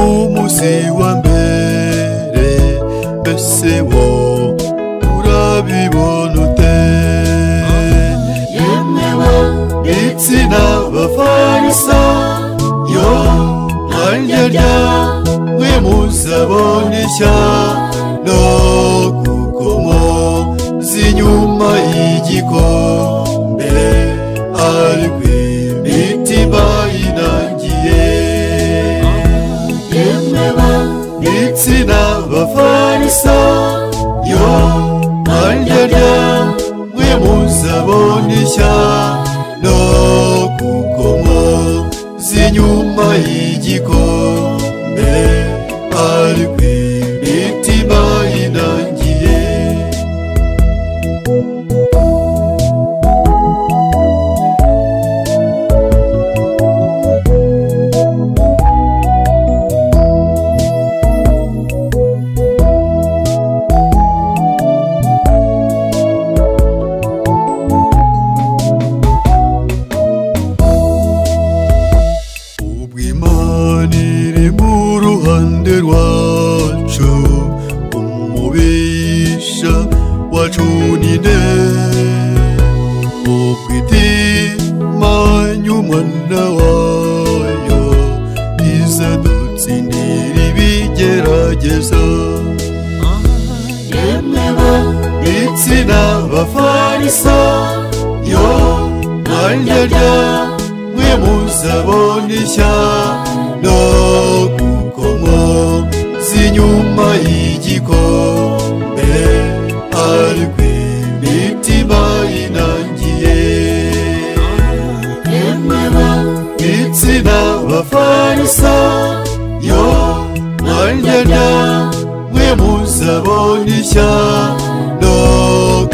umuyobozi wa mbere mbese wo urabibona ute yemewe n'itsina bafarisa yo nkanjyarya mwe muzabona ishyano kuko muzi nyuma y'igikombe arwi imitima inangiye yemewe n'itsina bafarisa yo nkanjyarya mwe muzabona ishyano kuko muzi nyuma y'igikombe ari ku imitima inangiye ubwo imana iri mu ruhande rwacu umubisha wacu ni nde ubwo itimanya umwana wayo iza dutsindira ibigerageza yemewe n'itsina bafarisa yo nkanjyarya mwe muzabona ishyano kuko muzi nyuma y'igikombe ari ku imitima inangiye yemewe n'itsina bafarisa yo nkanjyarya mwe muzabona ishyano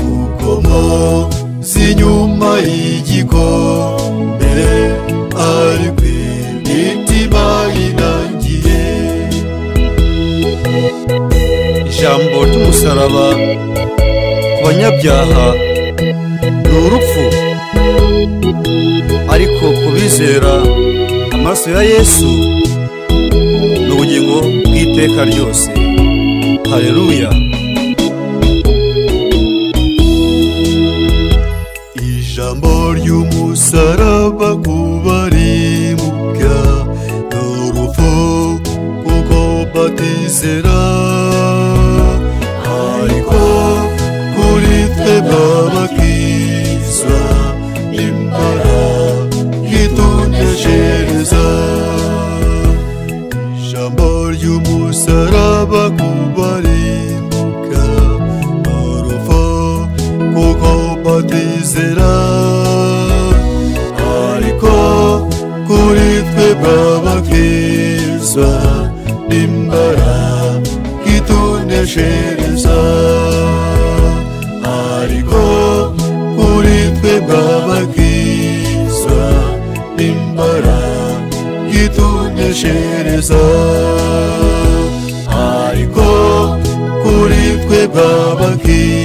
kuko muzi nyuma y'igikombe ari ku imitima inangiye ijambo ry'umusaraba ku banyabyaha ni urupfu ariko ku bizera amaraso ya yesu ni ubugingo bw'iteka ryose hareruya ijambo ry'umusaraba ku barimuka ni urupfu kuko batizera ariko kuri twebwe abakizwa imbaragituntekereza ijambo ry'umusaraba kubarimbuka urupfu kuko batizera ariko kuri twebwe abakizwa imbaragituntekereza ariko kuri twebwe abakizwa imbaragituntekereza ariko kuri twebwe abakizwa